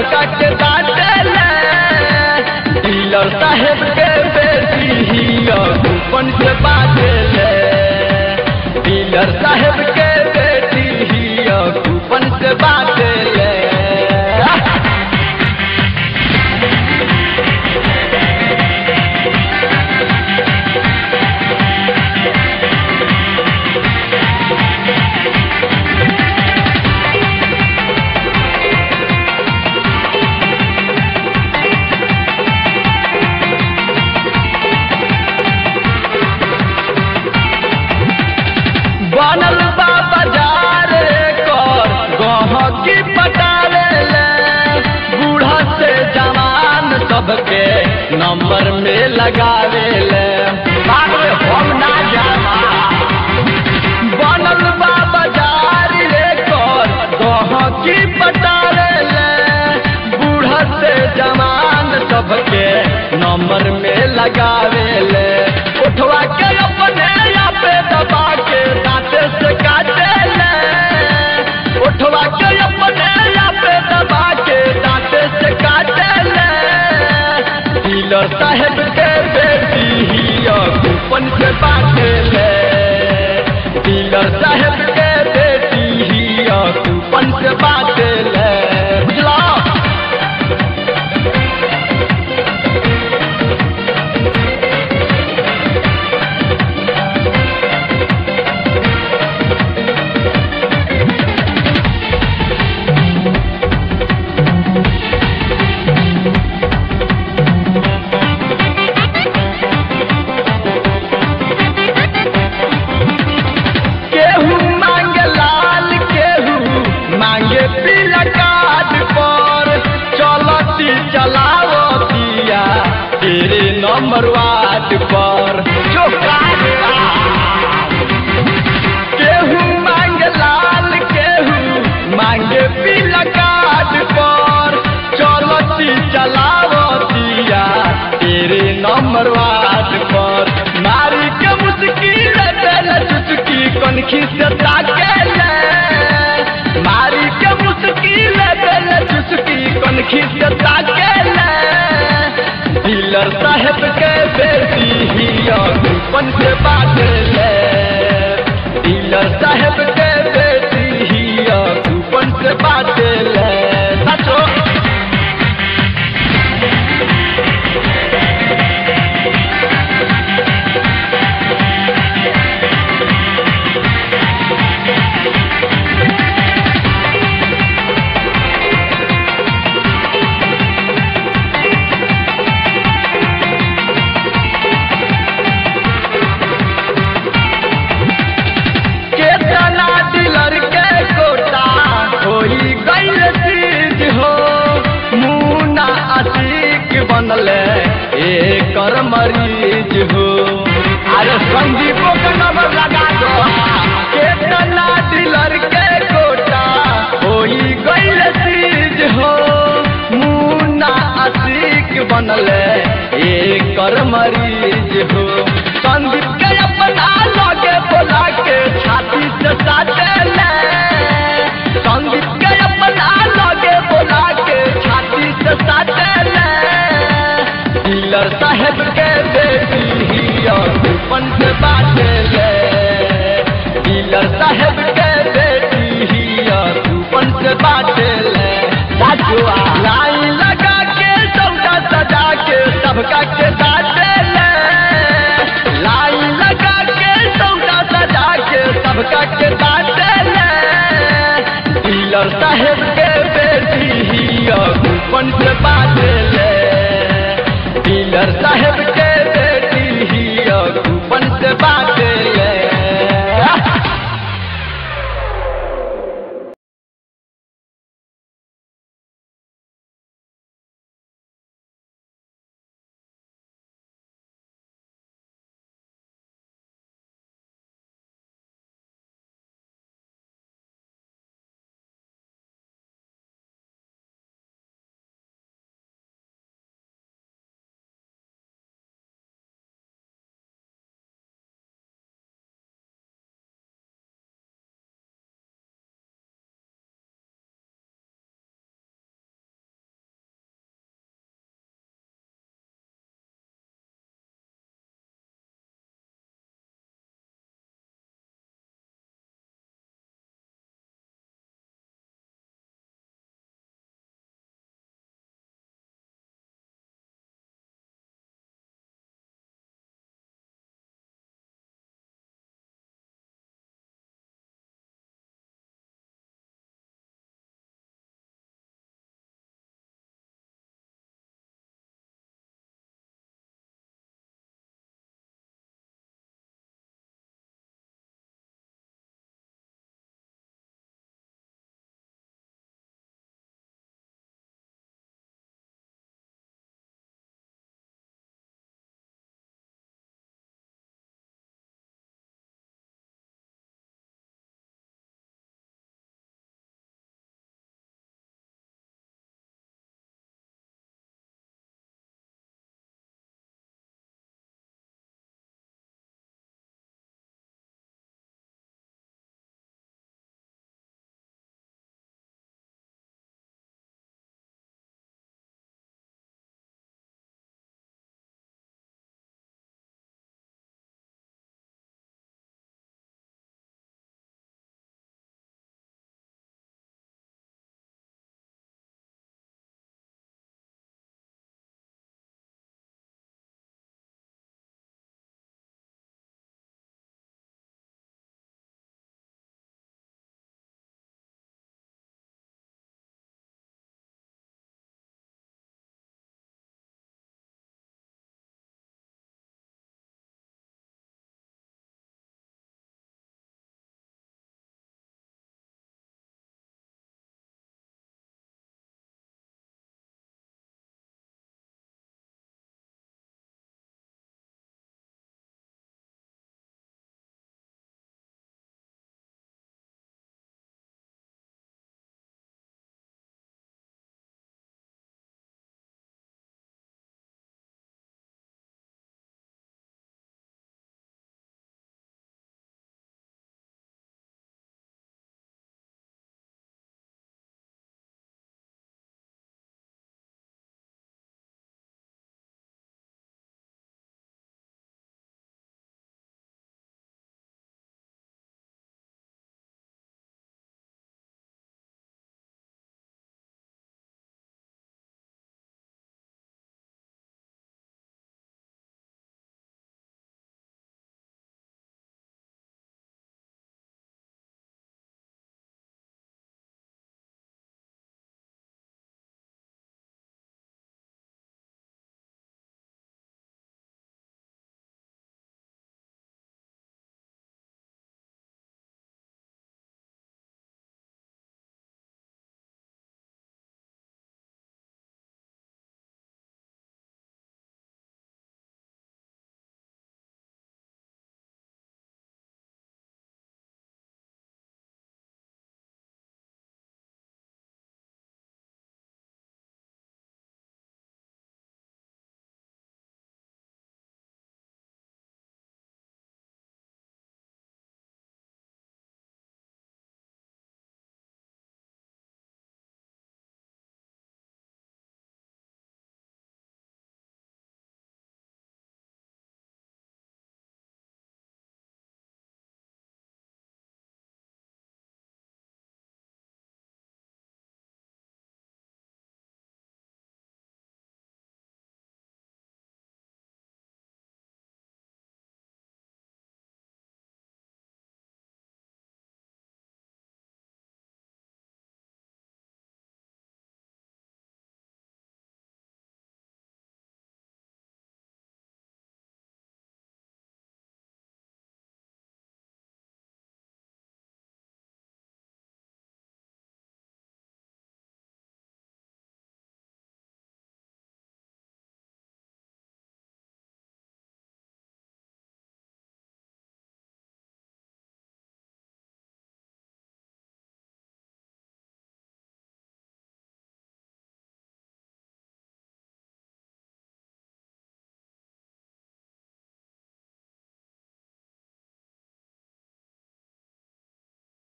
सबका के बाटे ले डीलर साहेब के बेटी ही कूपन से बाटे ले डीलर साहेब के बेटी ही कूपन से बाटे ले बनल बा बाजार कर गहकी पटाले ले बूढ़ा से जवान सबके नंबर में लगावे ले बाबे हम ना जाना बनल बा बाजार रे कर गहकी पटाले ले बूढ़ा से जवान सबके नंबर में लगावे ले उठवा के अपने या पे दबा के दांते से काटे ले उठवा के अपने या पे दबा के दांते से काटे ले डीलर साहेब के बेटी ही कूपन से बाटे ले डीलर साहेब के बेटी ही कूपन से बाटे ले बुझला केहू मांगे लाल केहू मांगे पीला कार्ड पर चलती चलावतिया तेरे नंबर वार्ड पर जो कार्ड बा। केहू मांगे लाल केहू मांगे पीला कार्ड पर चलती चलावतिया तेरे नंबर वार्ड पर मारी के मुश्किल दिल चुटकी कनखी से ताके ले मारी के मुश्किल दिल चुटकी कनखी से ताके ले डीलर साहेब के बेटी ही कूपन से बाटे ले डीलर साहेब के बेटी ही कूपन से बाटे ले सचो केतना डीलर के कोटा होई गईल चीज हो मुना आशिक बनले एकर मरीज हो अरे संदीपो के नंबर लगा दो केतना डीलर के कोटा होई गईल चीज हो मुना आशिक बनले एकर मरीज हो संदीप के अपना लगे बोला के छाती से साटे ले संदीप के अपना लगे बोला के छाती से साटे ले डीलर साहेब के बेटी ही कूपन से बाटे ले डीलर साहेब के बेटी ही कूपन से बाटे ले साजुआ लाइन लगा के सौदा सजा के सबका के बाटे ले लाइन लगा के सौदा सजा के सबका के बाटे ले डीलर साहेब